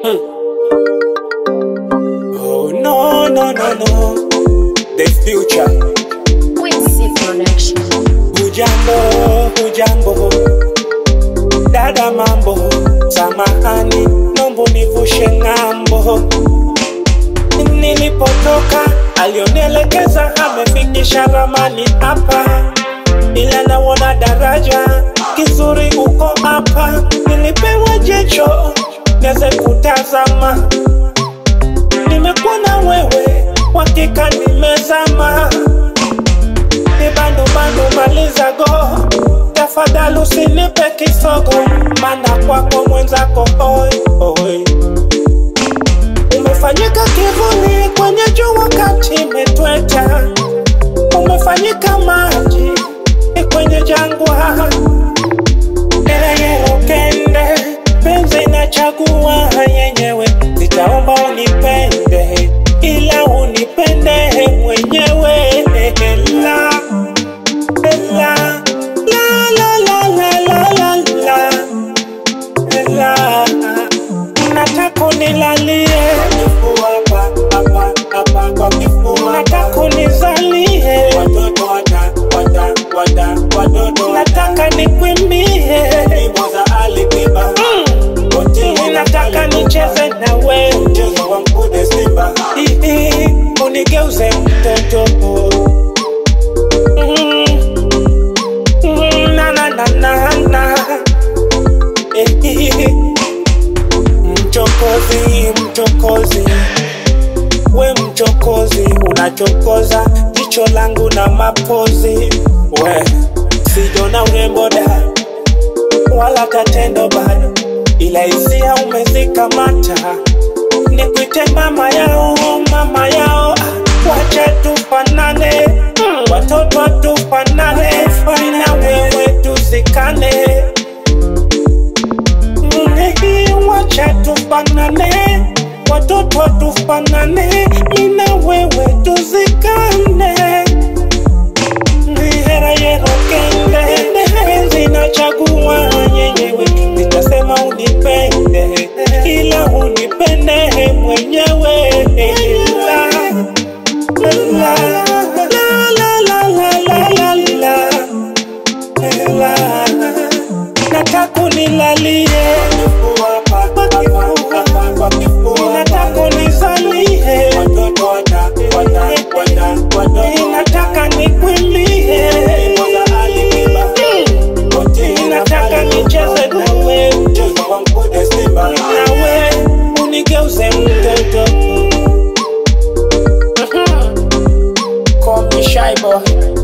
Oh no no no no, the future. Quincy Production. Hujambo, hujambo, dada mambo, samahani, nombo nivushe ng'ambo. Nilipotoka alionielekeza amefikisha ramani hapa, ila naona daraja kizuri uko hapa. Nilipewa jicho niweze kutazama, nimekuwa na wewe, hakika nimezama ni bando bando maliza go tafadhali usinipe kisogo mana kwako mwenzako oi oi umefanyika kivuli kwenye jua wakati imetweta umefanyika maji kwenye jangwa Ereyero kende penzi nachagua yenyewe nitaomba unipende ila unipende mwenyewe la la la la la la la la la nataka unilalie nataka unizalie nataka nikwimbie Mm. nataka nicheze na wewe Ihi, unigeuze mtoto Mm. Mm, na na na na na Ihi. mchokozi mchokozi we mchokozi unachokoza jicho langu na mapozi we sijona urembo da wala katendo bado ila hisia umezikamata nikuite mama yao mama yao ah, wacha tufanane mm, watoto tufanane na wewe tuzikane Mm, wacha tufanane watoto tufanane mina wewe tuzikane hera yero kende penzi nachagua yenyewe nitasema unipende ila unipende mwenyewe la la la la la la la la la nataka unilalie nataka unizalie nataka nikwimbie nataka nicheze na wewe nawe unigeuze mtoto Call me shy boy